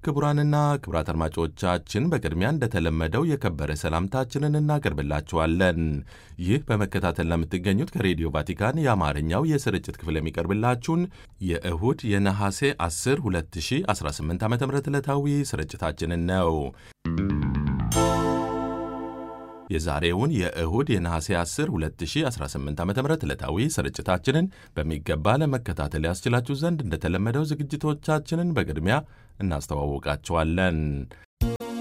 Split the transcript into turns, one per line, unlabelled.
ክቡራንና ክቡራት አድማጮቻችን በቅድሚያ እንደተለመደው የከበረ ሰላምታችንን እናቀርብላችኋለን። ይህ በመከታተል ለምትገኙት ከሬዲዮ ቫቲካን የአማርኛው የስርጭት ክፍል የሚቀርብላችሁን የእሁድ የነሐሴ 10 2018 ዓ ም ዕለታዊ ስርጭታችንን ነው። የዛሬውን የእሁድ የነሐሴ 10 2018 ዓ ም ዕለታዊ ስርጭታችንን በሚገባ ለመከታተል ያስችላችሁ ዘንድ እንደተለመደው ዝግጅቶቻችንን በቅድሚያ እናስተዋውቃችኋለን።